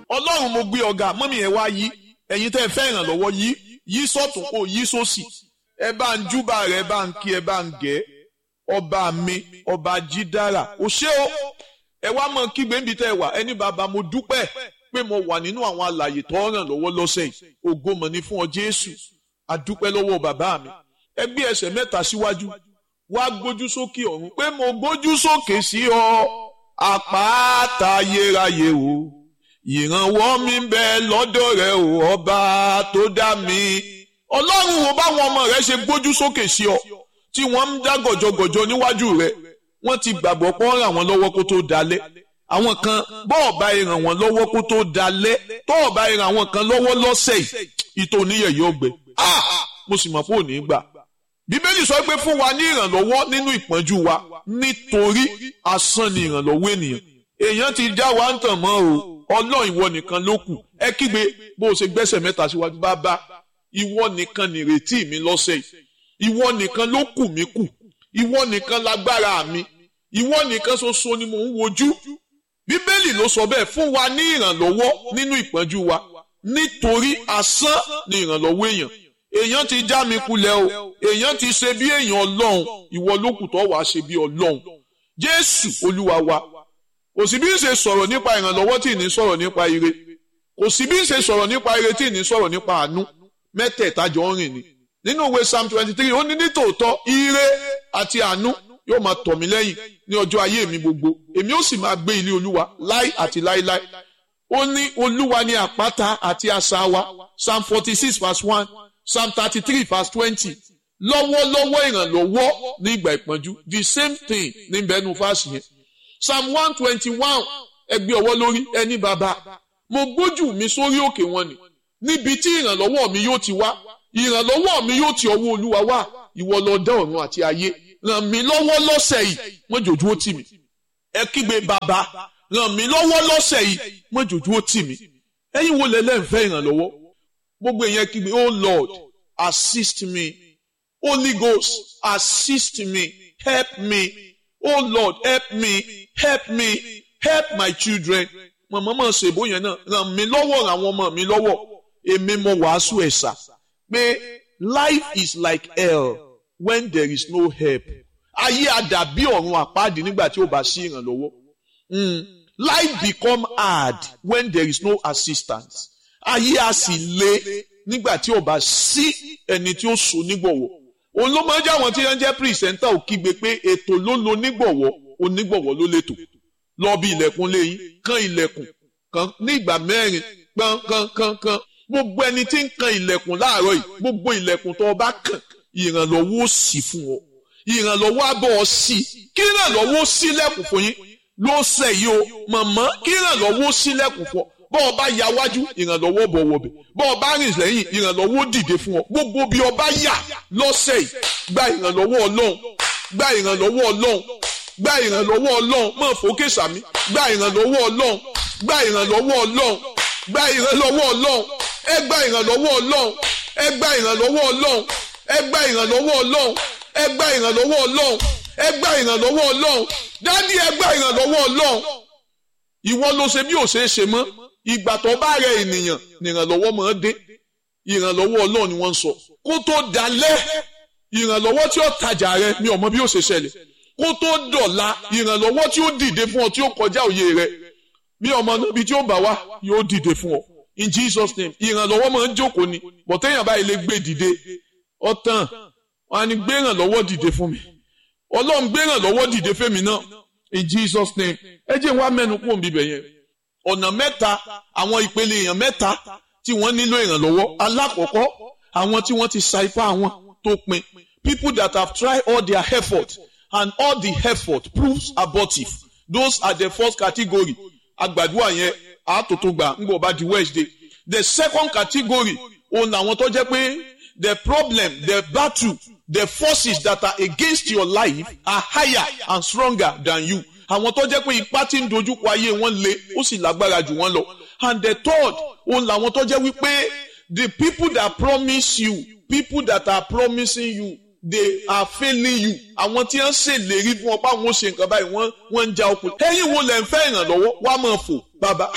ọlọ́run mo gbé ọ̀gá mọ́mí ẹ̀ wá yí ẹ̀yin tẹ́ ẹ fẹ́ ìrànlọ́wọ́ yí yí sọ́tún kó yí sósì ẹ bá ń júbà rẹ ẹ bá ń kí ẹ bá ń gẹ́ ọba mi ọba jídára ò ṣé o ẹ wá mọ kígbe níbi tẹ́ ẹ wà ẹni bàbá mo dúpẹ́ pé mo wà nínú àwọn àlàyé tó ràn lọ́wọ́ lọ́sẹ̀ yìí ògo mọ̀ ní fún ọ Jésù àdúpẹ́ lọ́wọ́ bàbá mi ẹ gbé ẹsẹ̀ mẹ́ta síwájú wá gbójú sókè ọ̀run pé mo gbójú sókè sí ọ àpáta ayérayé o ìrànwọ́ mi ń bẹ lọ́dọ̀ rẹ o ọba tó dá mi ọlọ́run wo báwọn ọmọ rẹ ṣe gbójú sókè sí ọ tí wọ́n ń dá gọ̀jọ̀gọ̀jọ̀ níwájú rẹ wọ́n ti gbàgbọ́ pé wọ́n ràn wọ́n lọ́wọ́ kó tó dalẹ̀ àwọn kan bọ́ọ̀ bá ràn wọ́n lọ́wọ́ kó tó dalẹ̀ tọ́ọ̀ bá ràn àwọn kan lọ́wọ́ lọ́sẹ̀ yìí ìtò oníyẹ̀yẹ́ ọgbẹ́ mo sì mọ̀ pé ò ní gbà bíbélì sọ pé fún wa ní ìrànlọ́wọ́ nínú ìpọ́njú wa nítorí asán ni ìrànlọ́wọ́ ènìyàn èèyàn ti já wa ń tàn mọ́ o ọlọ́run ìwọ nìkan ló kù ẹ kígbe bó o ṣe gbẹ́sẹ̀ mẹ́ta síwájú bàbá ìwọ nìkan nìrètí mi lọ́sẹ̀ yìí ìwọ nìkan ló kù mí kù ìwọ nìkan lágbára mi ìwọ nìkan ṣoṣo ni mò ń wojú bíbélì ló sọ bẹ́ẹ̀ fún wa ní ìrànlọ́wọ́ nínú ìpọ́njú wa nítorí asán ni ìrànlọ́wọ́ èèyàn èèyàn ti já mi kulẹ̀ o èèyàn ti ṣe bí èèyàn ọlọ́run ìwọ ló kù tó wàá ṣe bí ọlọ́run jésù olúwa wa kò sí bí ń ṣe sọ̀rọ̀ nípa ìrànlọ́wọ́ tí ì ní sọ̀rọ̀ nípa ire kò sí bí ń ṣe sọ̀rọ̀ nípa ire tí ì ní sọ̀rọ̀ nípa àánú mẹ́tẹ̀ẹ̀ta jọ ń rìn ni nínú ìwé psalm twenty three ó ní nítòótọ́ ire àti àánú yóò máa tọ̀ mí lẹ́yìn ní ọjọ́ ayé mi gbogbo èmi ó sì máa gbé ilé olúwa láì àti láíláí ó ní olúwa ní àpáta àti asà wa psalm forty six verse one psalm thirty three verse twenty lọ́wọ́lọ́wọ́ ìrànlọ́wọ́ ní ìgbà ìpọ́njú the same thing ní bẹ́ẹ̀nu fásì yẹn psalm one twenty one ẹgbẹ́ ọwọ́ lórí ẹni bàbá mo gbójú mi sórí òkè wọn ni níbi tí ìrànlọ́wọ́ mi yóò ti wá ìrànlọ́wọ́ mi yóò ti ọwọ́ olúwa wá ìwọ ló dá ọ̀run àti ayé ràn mí lọ́wọ́ lọ́sẹ̀ yìí mọ́jòjú ó tì mí ẹ kígbe bàbá ràn mí lọ́wọ́ lọ́sẹ̀ yìí mọ́jòjú ó tì mí ẹ̀yin wo lẹ́lẹ́ ń fẹ́ ìrànlọ́wọ́ gbogbo ìyẹn kígbe oh lord assist me holy ghost assist me help me oh lord help me help me help my children mọ̀mọ́ mọ̀ ṣèbó yẹn náà ràn mí lọ́wọ́ ràn àwọn ọmọ mi lọ́wọ́ èmi mo wàásù ẹ̀sà pé life is like hell when there is no help ayé àdàbí ọ̀run àpáàdì nígbà tí ó bá sí ìrànlọ́wọ́ life become hard when there is no assistance ayé a sì le nígbà tí ó bá sí ẹni tí ó so nígbọ̀wọ́ òun ló máa ń jẹ́ àwọn tí wọ́n jẹ́ pírísẹ́ńtà ò kígbe pé ètò ló lo nígbọ̀wọ́ onígbọ̀wọ́ ló lẹ́tò lọ bí ilẹ̀kùn léyìn kan ilẹ̀kùn kan ní ìgbà mẹ́rin kan kan kan kan gbogbo ẹni tí ń kan ilẹ̀kùn láàárọ̀ yìí gbogbo ilẹ̀kùn tó o bá kàn ìrànlọ́wọ́ ó sì fún ọ ìrànlọ́wọ́ á bọ̀ ọ sí kí ìrànlọ́wọ́ ó sílẹ̀kùn fún yín ló ṣe yìí o màmá kí ìrànlọ́wọ́ ó sílẹ̀kùn fún ọ bọ́ ọ bá ya wájú ìrànlọ́wọ́ bọ̀ wọ̀bẹ̀ bọ́ ọ bá rìn lẹ́yìn ìrànlọ́wọ́ ó dìde fún ọ gbogbo bí ọ bá yà lọ́sẹ̀ yìí gba ìrànlọ́wọ́ ọlọ́run gba ìrànlọ́wọ́ ọlọ́run gba ìrànlọ́wọ́ ọlọ́run mọ̀ fòkè sàmí gba ìrànlọ́wọ́ ọlọ́run gba ìrànlọ́wọ́ ọlọ́run gba ìrànlọ́wọ́ ọlọ́run ẹ gba ìrànlọ́wọ́ ọlọ́run ẹ gba ìrànlọ́wọ́ ọlọ́run ẹ gba ìrànlọ́wọ́ ọlọ́run ẹ gba ìrànlọ́wọ́ ọlọ́run ẹ gba ìrànlọ́wọ́ ọlọ́run dádì ẹ gba ìrànlọ́wọ́ ọlọ́run ìwọ ló ṣe bí ò ṣe é ṣe mọ́ ìgbà tó bá rẹ ènìyàn ní ìrànlọ́wọ́ máa dé ìrànlọ́wọ́ ọlọ́run ni wọ́n ń sọ kó tó dalẹ́ ìrànlọ́wọ́ tí ó tajà rẹ mi ò mọ bí ó ṣe ṣẹlẹ̀ kó tó dọ̀la ìrànlọ́wọ́ tí ó dìde fún ọ tí ó kọjá òye rẹ bí ọmọ níbi tí ó bá wá yóò dìde fún ọ in Jesus name ìrànlọ́wọ́ máa ń jókòó ni bọ̀tẹ́yìn báyìí lè gbé dìde ọ̀tàn wọn á ní gbé ìrànlọ́wọ́ dìde fún mi ọlọ́run gbé ìrànlọ́wọ́ dìde fẹ́mi náà in Jesus name ẹ jẹ́ wá mẹ́nu kúrò níbẹ̀ yẹn ọ̀nà mẹ́ta àwọn ìpele èèyàn mẹ́ta tí wọ́n nílò ìrànlọ́wọ́ alákọ̀ọ́kọ́ àwọn tí wọ́n ti sa ipá wọn tó pin people that have tried all their effort and all the effort proves abortive those are the first category agbàdúrà yẹn àtòtò gbà ńgbọ̀ bá di Wednesday the second category òun làwọn tó jẹ́ pé the problem the battle the forces that are against your life are higher and stronger than you àwọn tó jẹ́ pé ipá tí ń dojúkọ ayé wọn le ó sì lágbára jù wọ́n lọ and the third òun làwọn tó jẹ́ wípé the people that promise you people that are promising you they are failing you àwọn tí wọ́n ṣèlérí fún ọ pé àwọn ò ṣe nǹkan báyìí wọ́n wọ́n ń ja okùn ẹ̀yin wo lẹ ń fẹ́ ìrànlọ́wọ́ wàá máa fò bàbá